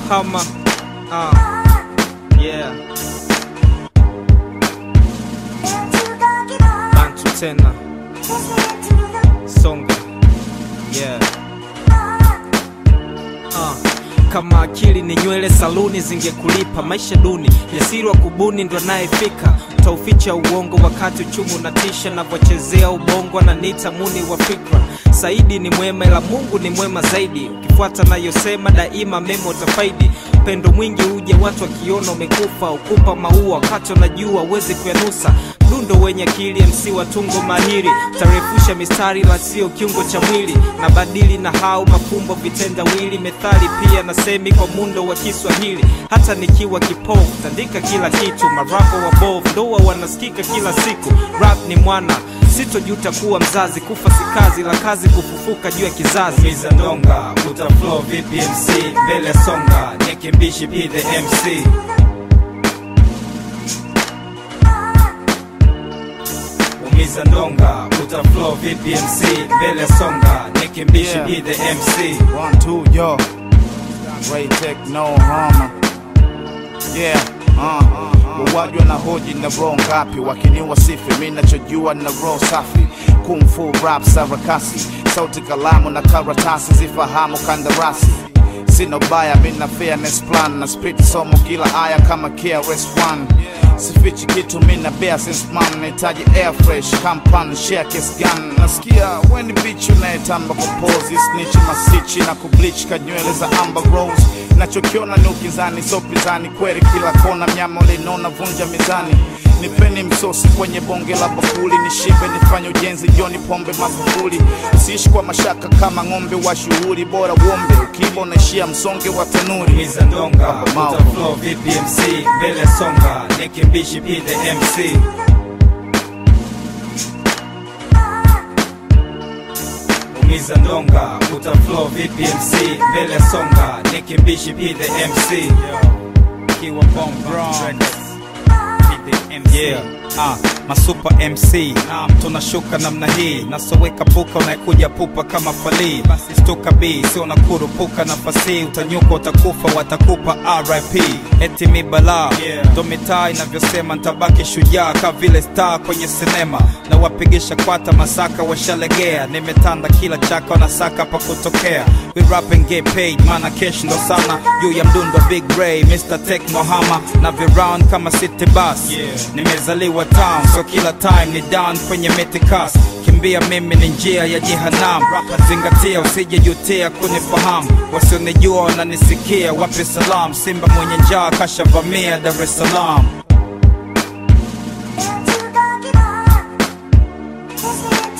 Hama. Uh, yeah. Bantu tena. Songa. Yeah. Uh, kama akili ni nywele saluni zingekulipa maisha duni jasiri wa kubuni ndo anayefika utauficha uongo wakati uchumi unatisha navyochezea ubongo ananiita muni wa fikra saidi ni mwema ila mungu ni mwema zaidi ukifuata nayosema daima mema utafaidi upendo mwingi uje watu wakiona umekufa ukupa maua wakati unajua uwezi kuyanusa mdundo wenye akili mc wa tungo mahiri tarefusha mistari la sio kiungo cha mwili na badili na hau mafumbo vitendawili methali pia na semi kwa mundo wa kiswahili hata nikiwa kipofu tandika kila kitu marapo wa bov ndoa wanasikika kila siku rap ni mwana sitojuta kuwa mzazi kufa si kazi la kazi kufufuka juu ya kizazi Miza ndonga uta flow vipi MC mbele songa nikimbishi be the MC Umiza ndonga uta flow vipi MC mbele songa nikimbishi Yeah. be the MC One, two, yo. Ray Tech, no harm. Yeah, uh. Wawajwa na hoji na roho ngapi wakiniwa sifi mi nachojua na roho safi kung fu rap sarakasi sauti kalamu na karatasi zifahamu kandarasi sina ubaya mi na fairness plan na spit somo kila aya kama KRS-One sifichi kitu mi na bear since man nahitaji air fresh kampan share kiss gun nasikia weni bitch unayetamba kupozi snitch masichi na kubleach kanywele za amber rose nachokiona ni ukizani so pizani kweli kila kona mnyama ulinona vunja mizani nipeni msosi kwenye bonge la bakuli nishibe nifanye ujenzi joni pombe magufuli siishi kwa mashaka kama ng'ombe wa shughuli bora uombe ukiiba unaishia msonge wa tanuri Miza ndonga Mau. uta flow vipi MC mbele songa nikimbishi be the MC Umiza ndonga uta flow vipi MC mbele songa nikimbishi be the MC Kiwa Bomb Bronx. Be the MC. Yeah. Ah, masupa MC naam, tunashuka namna hii nasoweka puka unaekuja pupa kama falii basi stuka b sio na kurupuka nafasi utanyuka utakufa watakupa RIP eti mi balaa Yeah. ndo mitaa inavyosema ntabaki shujaa ka vile star kwenye sinema na wapigisha kwata masaka washalegea nimetanda kila chaka wanasaka pa kutokea we rap and get paid mana cash ndo sana juu ya mdundo big ray Mr. Tech Mohama na viround kama city bus Yeah. nimezaliwa town so kila time ni down kwenye metikas kimbia mimi ni njia ya jehanam zingatia usijejutia kunifahamu wasionijua wananisikia wape salam simba mwenye njaa kashavamia dar es salaam Into the